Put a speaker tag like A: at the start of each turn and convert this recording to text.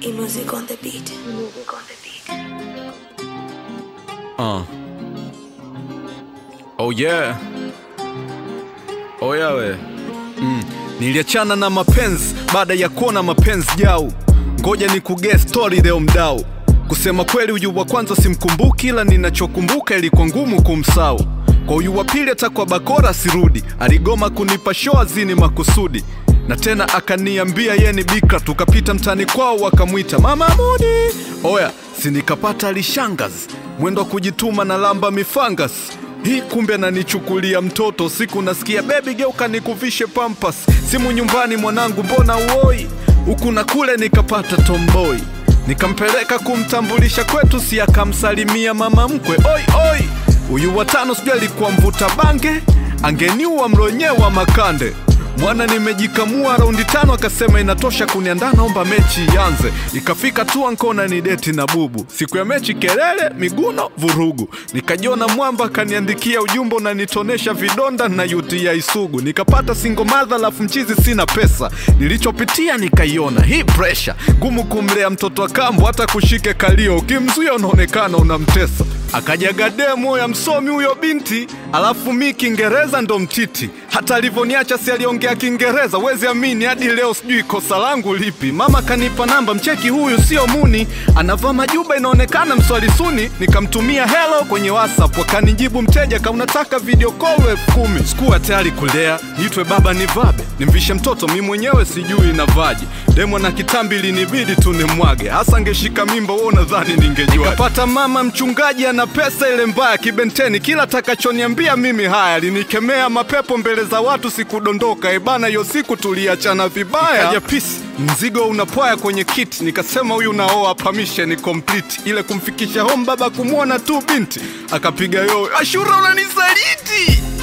A: E-music on the beat. Music on the beat.
B: Uh. Oh yeah. Oh yeah we. Mm. Niliachana na mapenzi baada ya kuona mapenzi jau. Ngoja ni kuge story leo mdau. Kusema kweli huyu wa kwanza simkumbuki, ila ninachokumbuka ilikuwa ngumu kumsau. Kwa huyu wa pili hata kwa bakora sirudi, aligoma kunipa show azini makusudi na tena akaniambia ye ni bikra. Tukapita mtani kwao wakamwita mama Mudi. Oya, si nikapata lishangazi mwendo wa kujituma na lamba mifangas hii kumbe ananichukulia mtoto. Siku nasikia bebi, geuka nikuvishe pampas. Simu nyumbani, mwanangu, mbona uoi? Huku na kule nikapata tomboi, nikampeleka kumtambulisha kwetu, si akamsalimia mama mkwe. Oi oi, huyu watano sijui alikuwa mvuta bange, angeniua mlonyewa makande Mwana nimejikamua raundi tano, akasema inatosha kuniandaa, naomba mechi ianze. Ikafika tu ankona ni deti na bubu, siku ya mechi kelele, miguno, vurugu. Nikajiona mwamba, akaniandikia ujumbe unanitonesha vidonda na yutia isugu. Nikapata singo madha, alafu mchizi sina pesa. Nilichopitia nikaiona hii presha ngumu, kumlea mtoto wa kambo, hata kushike kalio, ukimzuia unaonekana unamtesa. Akajaga demo ya msomi huyo binti, alafu mi Kiingereza ndo mtiti. Hata alivyoniacha si aliongea Kiingereza, wezi amini, hadi leo sijui kosa langu lipi. Mama kanipa namba, mcheki huyu sio muni, anavaa majuba inaonekana mswali suni. Nikamtumia hello kwenye WhatsApp, wakanijibu mteja, ka unataka video call elfu kumi. Sikuwa tayari kulea, niitwe baba nivabe, nimvishe mtoto mi mwenyewe sijui navaje. Demo na kitambi linibidi tu nimwage, hasa angeshika mimba, wewe unadhani ningejua? Nikapata mama mchungaji ana pesa ile mbaya kibenteni, kila takachoniambia mimi haya, alinikemea mapepo mbele za watu, sikudondoka ebana. Hiyo siku tuliachana vibaya, ikaja pisi mzigo unapwaya kwenye kiti, nikasema huyu naoa permission complete, ile kumfikisha home baba kumwona tu binti akapiga yoyo, Ashura unanisaliti